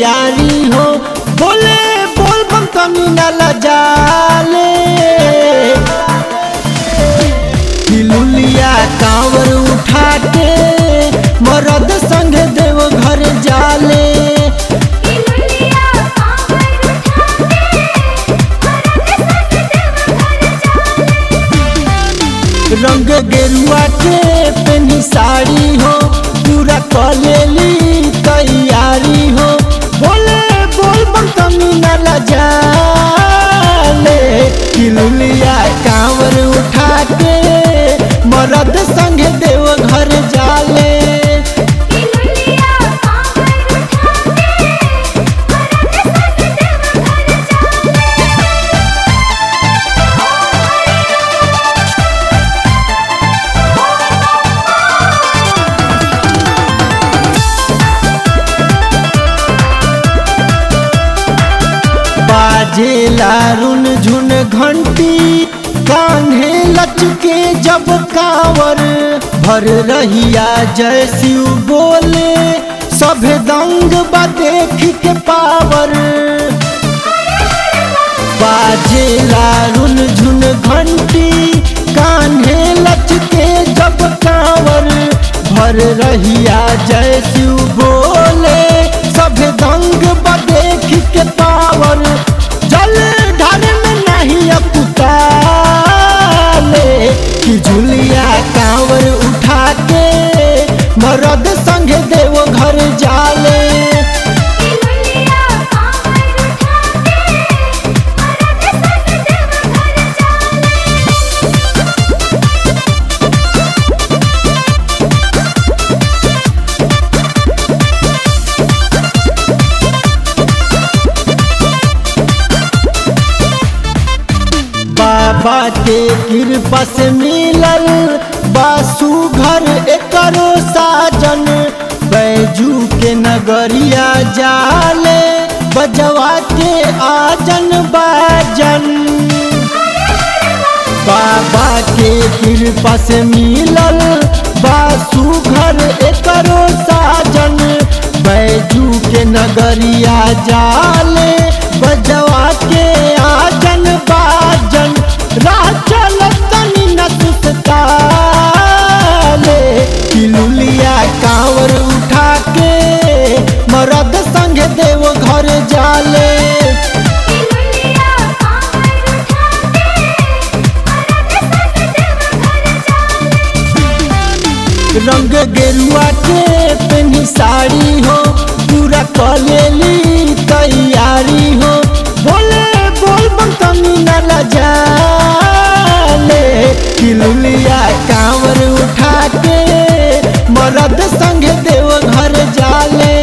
तैयारी हो बोले बोल बम तनी न लजाले हिलुलिया कांवर उठा के मरद संग देव घर जाले इमलिया कांवर उठा के मरद संग देव घर जाले रंग गेरुआ के पेनी साड़ी हो पूरा कलेली तैयारी हो बोले बोल बम तनी न लजाले किलुलिया कांवर उठा के मरद संग देव घर जाले इमलिया कांवर उठा के मरद संग देव घर बाजेला रुन झुन घंटी कान्हे लचके जब कांवर भर रहिया जय शिव बोले सभे दंग बा देख के पावर बाजेला रुन झुन घंटी कान्हे लचके जब कांवर भर रहिया जय शिव बोले सभे दंग बा देख के पावर जल ढाल में नहीं अपुताले कि झुलिया कांवर उठा के मरद संग देव घर जाले इमलिया कांवर उठा के मरद संग देव घर जाले बाबा के कृपा से मिलल बासु घर एकरो साजन बैजू के नगरिया जाले बजवा के आजन बाजन बाबा के कृपा से मिलल बासु घर एकरो साजन बैजू के नगरिया जाले बजवा के आजन बाजन राह चलत तनी न सुस्ताले किलुलिया कांवर उठा के मरद संग देव घर जाले इमलिया कांवर उठा के मरद संग देव घर जाले रंग गेरुआ के पेनी साड़ी हो पूरा कलेली तैयारी हो बोले बोल बम तनी न लजाले किलुलिया कांवर उठा के मरद संग देव घर जाले